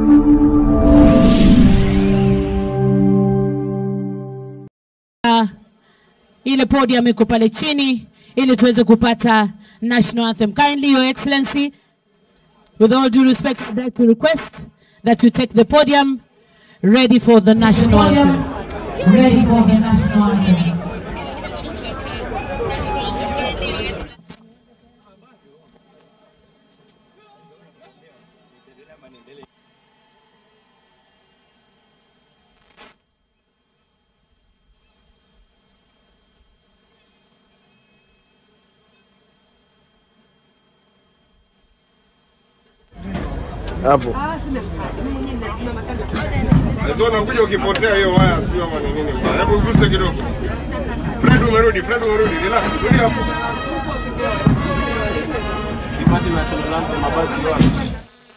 ile podium iko pale chini ili tuweze kupata national anthem. Kindly, Your Excellency, with all due respect, I'd like to request that you take the podium ready for the national anthem. Ready for the national anthem. hapo. Sasa unakuja ukipotea hiyo waya sijui ama ni nini bwana. Hebu guse kidogo. Fred umerudi, Fred umerudi. Relax, tulia hapo. Sipati national anthem mabasi wapi?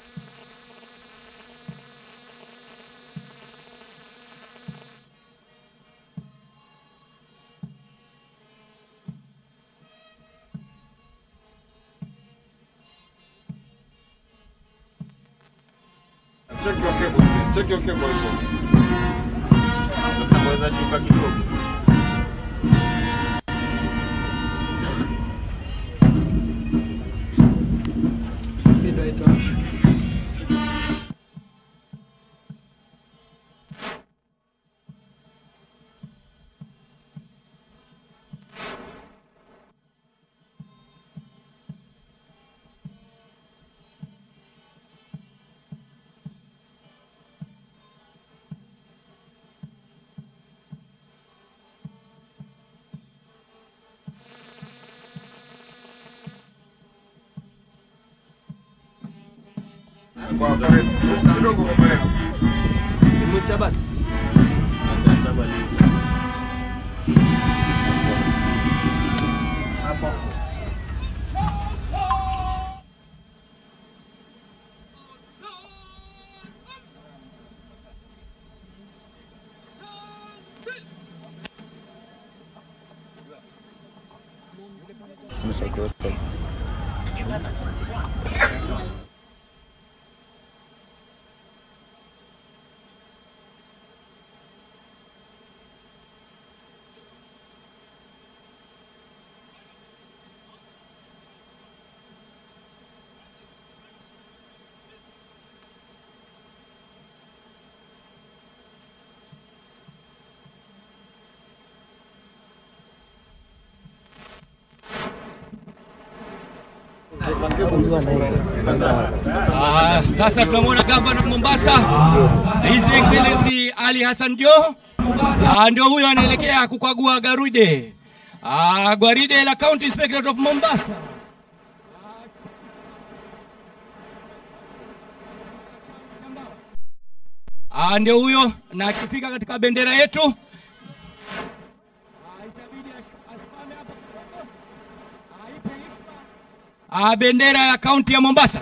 Check your cable. please. Check your cable. Sasa mweza shuka kidogo. Kwa karibu. Kidogo kwa karibu. Nimucha basi. Acha nitabali. Ah, sasa tunamwona gavana wa Mombasa His Excellency Ali Hassan Joho ah, ndio huyo anaelekea kukagua garide ah, gwaride la County Inspectorate of Mombasa. Ah, ndio huyo na akifika katika bendera yetu ah, itabidi ash- asimame hapo kidogo. Ah, ipe heshima. Ah, bendera ya kaunti ya Mombasa.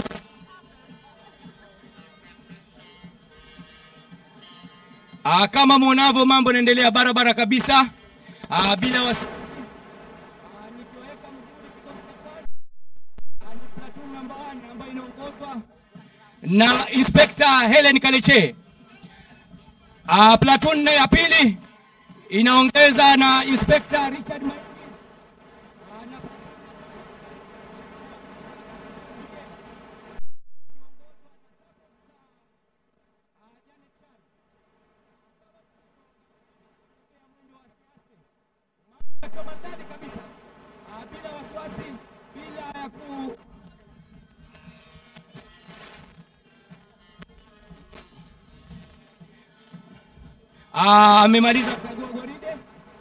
Ah, kama mwonavyo mambo yanaendelea barabara kabisa ah, bila wasi... Ah, nikiweka mzuri kikosi cha kwanza. Ah, ni platoon number one ambayo inaongozwa na Inspector Helen Kaleche. Ah, platoon ya pili inaongeza na Inspector Richard Maini. Ah, na Kamandani kabisa Ah, bila wasiwasi, bila ya ku Ah, amemaliza kukagua gwaride.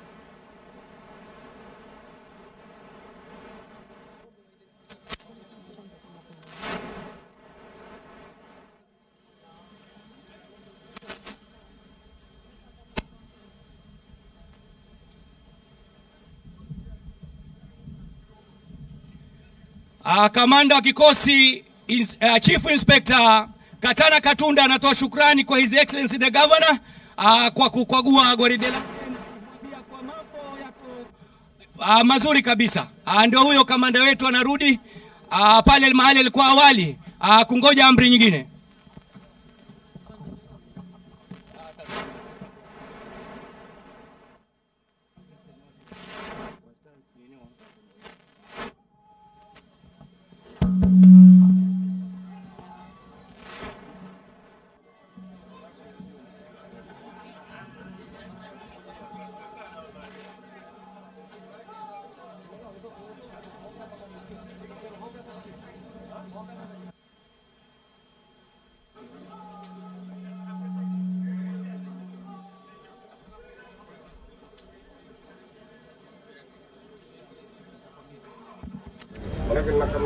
Ah, kamanda wa kikosi ins, uh, Chief Inspector Katana Katunda anatoa shukrani kwa His Excellency the Governor uh, kwa kukagua gwaride lake na kumwambia kwa mambo yako uh, mazuri kabisa. Uh, ndio huyo kamanda wetu anarudi uh, pale mahali alikuwa awali uh, kungoja amri nyingine.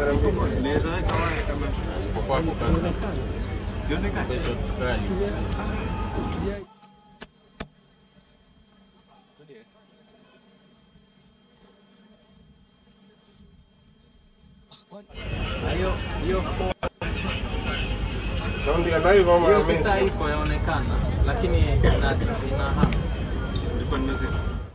kamera mbili. Unaweza weka waya kama uko kwako basi. Sione kama kesho kali. Hiyo hiyo Sound ya live ama ya hiyo sasa mainstream? iko yaonekana lakini ina ina hamu. Ulikuwa nimezima.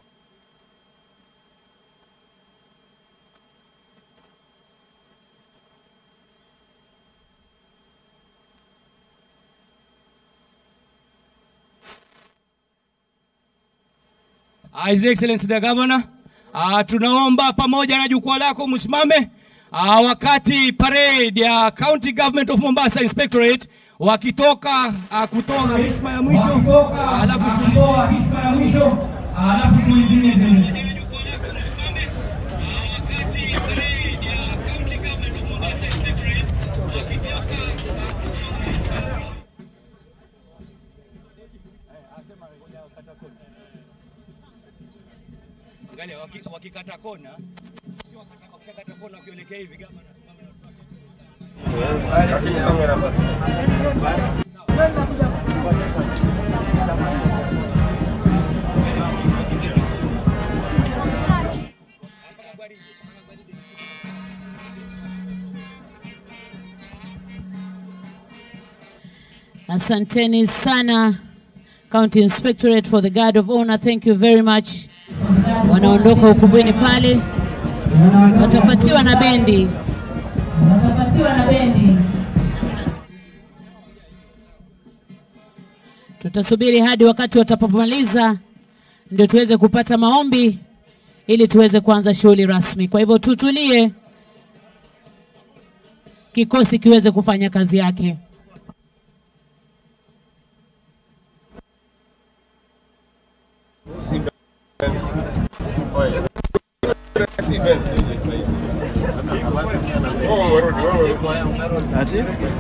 His Excellency the Governor, uh, tunaomba pamoja na jukwaa lako msimame uh, wakati parade ya County Government of Mombasa Inspectorate wakitoka uh, kutoa heshima ya mwisho uh, alafu kutoa heshima ya mwisho uh, alafu tuizime Angalia waki- wakikata kona, sio wakata- wakishakata kona wakielekea hivi kama Kamera basi. Asanteni sana County Inspectorate for the Guard of Honor. Thank you very much. Wanaondoka ukumbini pale, watafuatiwa na bendi, watafuatiwa na bendi. Tutasubiri hadi wakati watapomaliza ndio tuweze kupata maombi ili tuweze kuanza shughuli rasmi. Kwa hivyo tutulie, kikosi kiweze kufanya kazi yake. Si Ben. Oh, umerudi, wewe.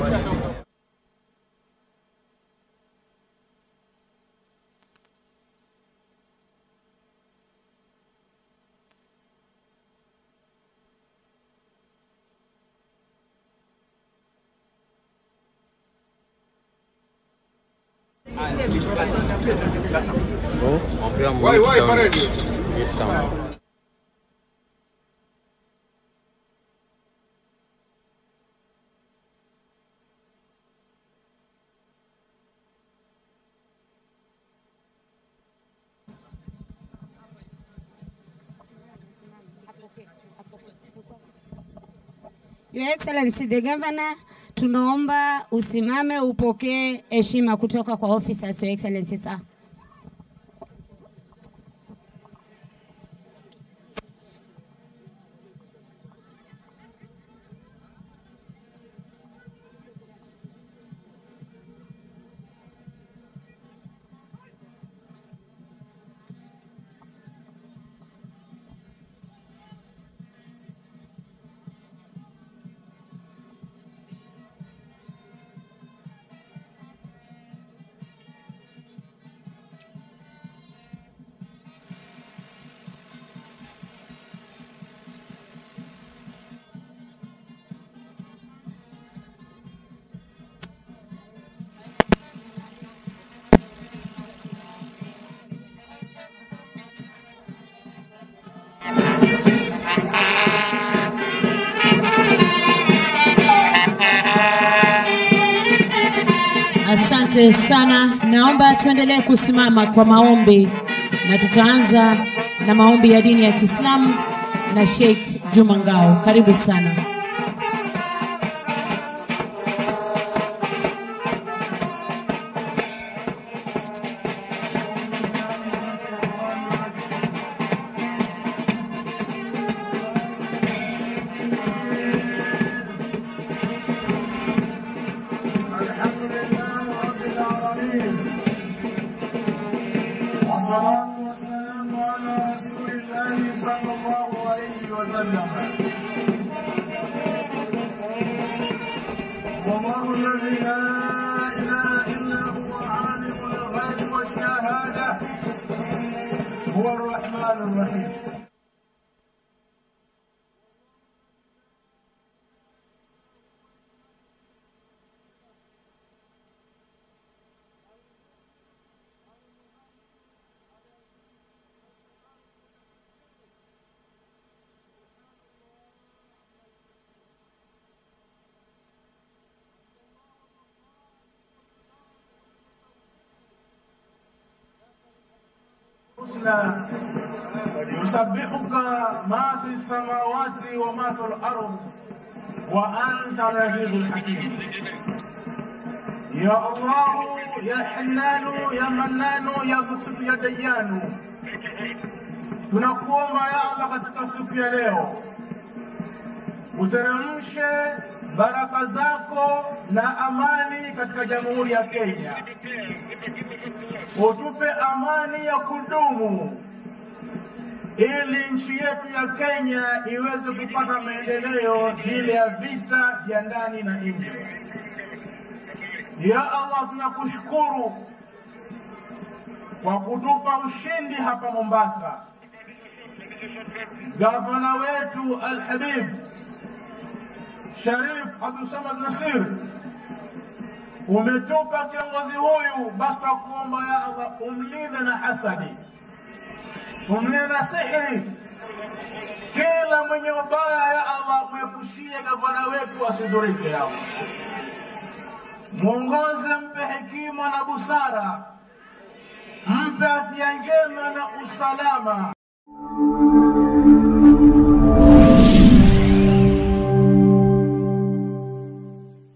Why, why parade? Your Excellency the Governor, tunaomba usimame upokee heshima kutoka kwa officers, Your Excellency sir. Asante sana, naomba tuendelee kusimama kwa maombi, na tutaanza na maombi ya dini ya Kiislamu na Sheikh Juma Ngao. Karibu sana. الحمد لله رب العالمين والصلاة والسلام على رسول الله صلى الله عليه وسلم والله الذي لا إله إلا هو عالم الغيب والشهادة هو الرحمن الرحيم الحسنى يسبحك ما في السماوات وما في الأرض وأنت العزيز الحكيم يا الله يا حنان يا منان يا مكسب يا ديان tunakuomba ya Allah katika siku ya leo uteremshe baraka zako na amani katika jamhuri ya Kenya, utupe amani ya kudumu ili nchi yetu ya Kenya iweze kupata maendeleo bila ya vita vya ndani na nje. Ya Allah, tunakushukuru kwa kutupa ushindi hapa Mombasa. Gavana wetu Al-Habib Sharif Abdul Samad Nasir, umetupa kiongozi huyu, basi tunakuomba ya Allah umlinde na hasadi, umlinde na sihiri, kila mwenye ubaya ya Allah mwepushie gavana wetu asidhurike. Ya Allah, mwongoze, mpe hekima na busara, mpe afya njema na usalama